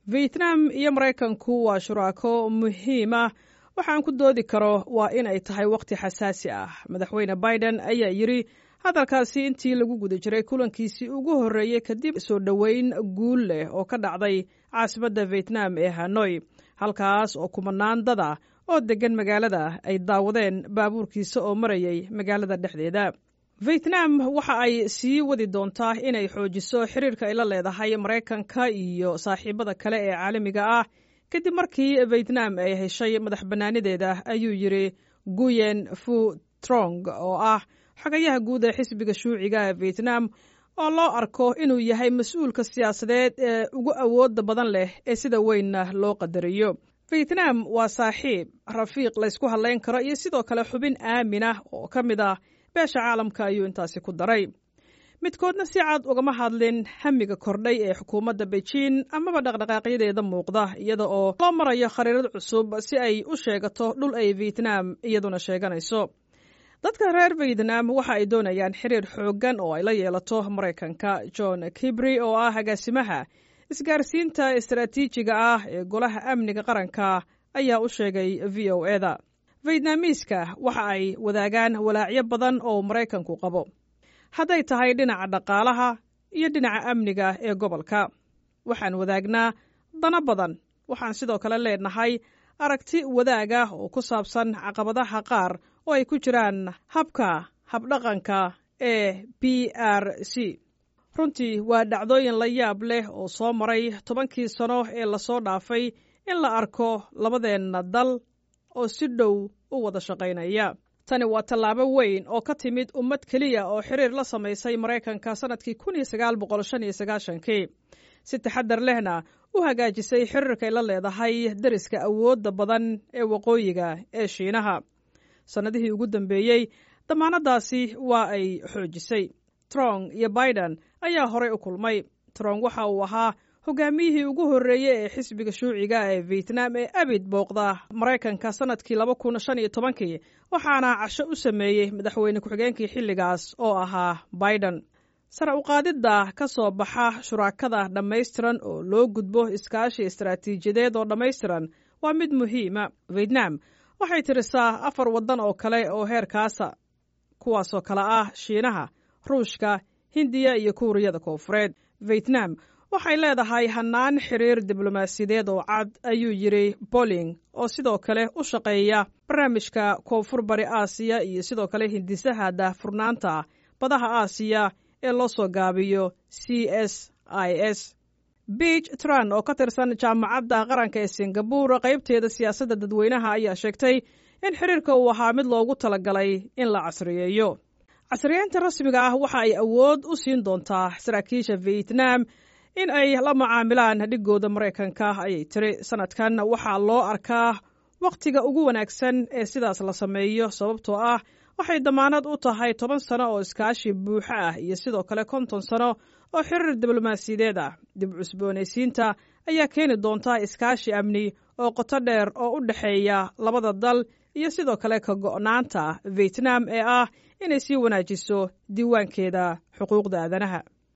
vietnam iyo maraykanku waa shuraako muhiim ah waxaan ku doodi karo waa in ay tahay wakhti xasaasi ah madaxweyne biden ayaa yidri hadalkaasi intii lagu guda jiray kulankiisii ugu horreeyey kadib soo dhoweyn guul leh oo ka dhacday caasimadda vietnam ee hanoi halkaas oo kumanaan dada oo deggan magaalada ay daawadeen baabuurkiisa oo marayay magaalada dhexdeeda vietnam waxa ay sii wadi doontaa inay xoojiso xiriirka ay la leedahay maraykanka iyo saaxiibada kale ee caalamiga ah kadib markii vietnam ay heshay madax bannaanideeda ayuu yidri guyen fu trong oo ah xogayaha guud ee xisbiga shuuciga ee vietnam oo loo arko inuu yahay mas-uulka siyaasadeed ee ugu awooda badan leh ee sida weynna loo qadariyo vietnam waa saaxiib rafiiq laysku hadlayn karo iyo sidoo kale xubin aamin ah oo ka mid ah beesha caalamka ayuu intaasi ku daray midkoodna si cad ugama hadlin hamiga kordhay ee xukuumadda beijin amaba dhaqdhaqaaqyadeeda muuqda iyada oo loo marayo khariirad cusub si ay u sheegato dhul ay vietnam iyaduna sheeganayso dadka reer vietnam waxa ay doonayaan xiriir xooggan oo ay la yeelato maraykanka john kibri oo ah agaasimaha isgaarsiinta istaraatiijiga ah ee golaha amniga qaranka ayaa u sheegay v o eda vietnamiiska waxa ay wadaagaan walaacyo badan oo maraykanku qabo hadday tahay dhinaca dhaqaalaha iyo dhinaca amniga ee gobolka waxaan wadaagnaa dana badan waxaan sidoo kale leenahay aragti wadaaga oo ku saabsan caqabadaha qaar oo ay ku jiraan habka habdhaqanka ee b r c runtii waa dhacdooyin la yaab leh oo soo maray tobankii sano ee lasoo dhaafay in la arko labadeenna dal oo si dhow u wada shaqaynaya tani waa tallaabo weyn oo ka timid ummad keliya oo xiriir la samaysay maraykanka sannadkii kun iyo sagaal boqol shan iyo sagaashankii si taxadar lehna u hagaajisay xiriirkay la leedahay deriska awoodda badan ee waqooyiga ee shiinaha sannadihii ugu dambeeyey damaanadaasi waa ay xoojisay trong iyo biden ayaa horey u kulmay trong waxa uu ahaa hogaamiyihii ugu horreeyey ee xisbiga shuuciga ee vietnam ee abid booqda maraykanka sannadkii laba kun shan iyo tobankii waxaana casho u sameeyey madaxweyne ku-xigeenkii xilligaas oo ahaa biden sare uqaadidda ka soo baxa shuraakada dhammaystiran oo loo gudbo iskaashi istaraatiijiyadeed oo dhammaystiran waa mid muhiima vietnam waxay tirisaa afar waddan oo kale oo heerkaasa kuwaasoo kale ah shiinaha ruushka hindiya iyo kuuriyada koonfureed vietnam waxay leedahay hannaan xiriir diblomaasiyadeed oo cad ayuu yidri boling oo sidoo kale u shaqeeya barnaamijka koonfur bari aasiya iyo sidoo kale hindisaha daahfurnaanta badaha aasiya ee loo soo gaabiyo c s i s beach tran oo ka tirsan jaamacadda qaranka ee singabur qaybteeda siyaasadda dadweynaha ayaa sheegtay in xiriirka uu ahaa mid loogu talagalay in la casriyeeyo casriyeynta rasmiga ah waxa ay awood u siin doontaa saraakiisha vietnam in ay la macaamilaan dhigooda maraykanka ayay tiri sanadkan waxaa loo arkaa wakhtiga ugu wanaagsan ee sidaas la sameeyo sababtoo ah waxay damaanad u tahay toban sano oo iskaashi buuxo ah iyo sidoo kale konton sano oo xiriir diblomaasiyadeed ah dib cusboonaysiinta ayaa keeni doonta iskaashi amni oo qoto dheer oo u dhexeeya labada dal iyo sidoo kale ka go'naanta vietnam ee ah inay sii wanaajiso diiwaankeeda xuquuqda aadanaha